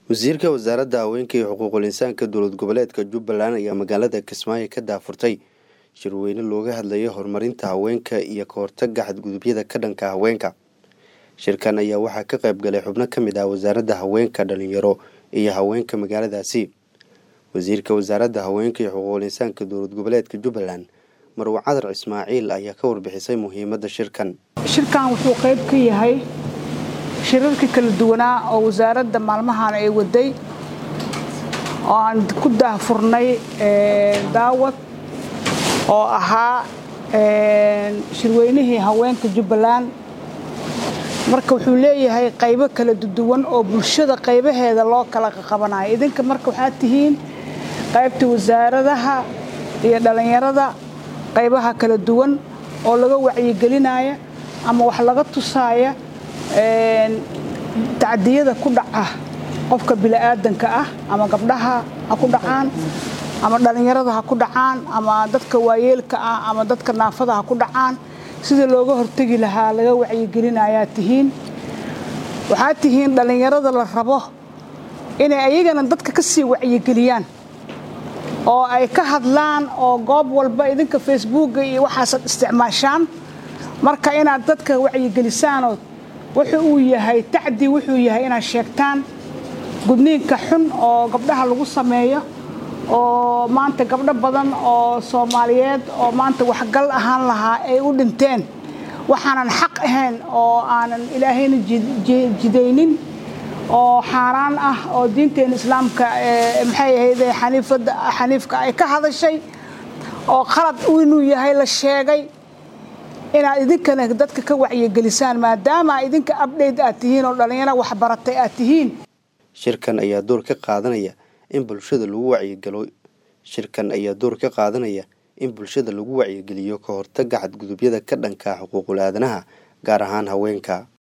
wasiirka wasaaradda haweenka iyo xuquuqul insaanka dowlad goboleedka jubbaland ayaa magaalada kismaayo ka daafurtay shirweyne looga hadlayo horumarinta haweenka iyo ka hortaga xadgudubyada ka dhanka haweenka shirkan ayaa waxaa ka qayb galay xubno ka mid ah wasaaradda haweenka dhalinyaro iyo haweenka magaaladaasi wasiirka wasaaradda haweenka iyo xuquuqul insaanka dowlad goboleedka jubbaland marwe cadar ismaaciil ayaa ka warbixisay muhiimadda shirkan shirkan wuxuu qayb ka yahay shirarkii kala duwanaa oo wasaaradda maalmahan ay waday oo aan ku daahfurnay daawad oo ahaa shirweynihii haweenka jubbaland marka wuxuu leeyahay qaybo kala duwan oo bulshada qaybaheeda loo kala qabanayo idinka marka waxaad tihiin qaybta wasaaradaha iyo dhallinyarada qaybaha kala duwan oo laga wacyigelinaya ama wax laga tusaaya tacdiyada ku dhaca qofka bini'aadanka ah ama gabdhaha ha ku dhacaan ama dhallinyarada ha ku dhacaan ama dadka waayeelka ah ama dadka naafada ha ku dhacaan sidii looga hortegi lahaa laga wacyigelinayaa tihiin waxaad tihiin dhallinyarada la rabo inay ayagana dadka ka sii wacyigeliyaan oo ay ka hadlaan oo goob walba idinka facebooka iyo waxaasad isticmaashaan marka inaad dadka wacyigelisaanoo wuxuu uu yahay tacdi wuxuu yahay inaad sheegtaan gudniinka xun oo gabdhaha lagu sameeyo oo maanta gabdho badan oo soomaaliyeed oo maanta waxgal ahaan lahaa ay u dhinteen waxaanan xaq ahayn oo aanan ilaahayna jidaynin oo xaaraan ah oo diinteena islaamka maxay ahayd xaniifka ay ka hadashay oo qalad inuu yahay la sheegay inaad idinkana dadka ka wacyigelisaan maadaama idinka abdhayt aad tihiin oo dhallinyaro waxbaratay aad tihiin shirkan ayaa door ka qaadanaya in bulshada lagu wacyigelo shirkan ayaa door ka qaadanaya in bulshada lagu wacyigeliyo ka hortaga xadgudubyada ka dhanka xuquuqul aadanaha gaar ahaan haweenka